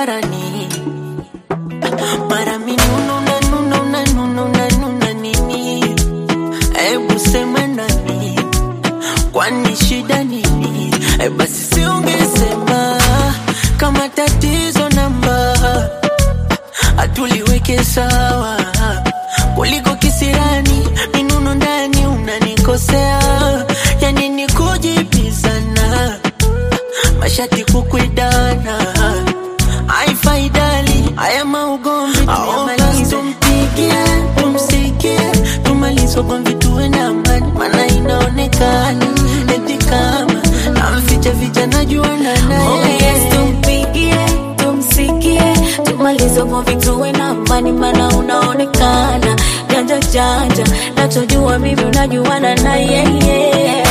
hadharani, mara minuno na nuno na nuno na nuna nini? Hebu sema nani, kwani shida nini? E, basi siungesema kama tatizo namba hatuliweke sawa kuliko kisirani minuno ndani unanikosea yani ni kujibizana mashati kukwidana haifaidali haya maugomvi tuyamalize tumpigie tumsikie tumalize ugomvi tuwe na amani maana inaonekana eti kama namficha ficha najuana naye Oh yes, tumpigie, tumsikie, tumalize ugomvi tuwe na amani, maana unaonekana janja janja, nachojua mimi unajuana na yeye.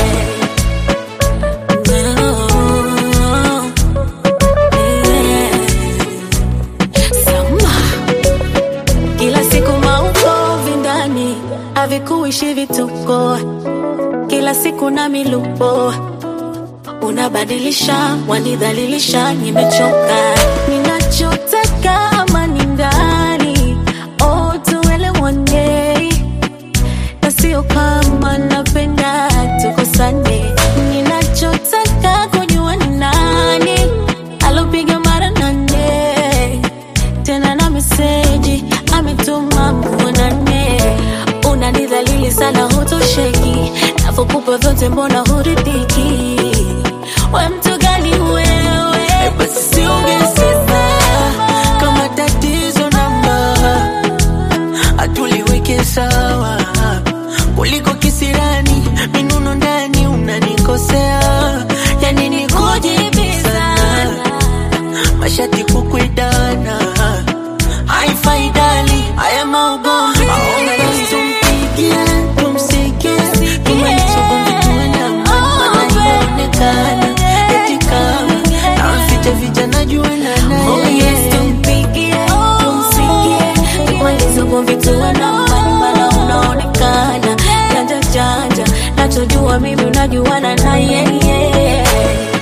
No. Yeah. Sama. Kila siku maukovi ndani havikuishi vituko, kila siku na milupo unabadilisha, wanidhalilisha, nimechoka. Ninachotaka amani ndani, oh, tuelewane, na sio kama napenda tukosane. Ninachotaka kujua ni nani alopiga mara nane tena na meseji ametuma muonane. Unanidhalili sana, hutosheki, navyokupa vyote, mbona huridhiki? We mtu gani wewe? basi siungesema kama tatizo namba hatuliweke sawa kuliko kisirani minuno ndani unanikosea yani ni kujibizana mashati kukwidana haifaidali haya maugomvi Basi tumpigie tumsikie tumalize ugomvi tuwe na amani maana inaonekana eti kama namficha ficha najuana Oh naye yes, tumpigie, tumsikie, tumalize ugomvi tuwe na amani, maana unaonekana janja janja, nachojua mimi unajuana na yeye.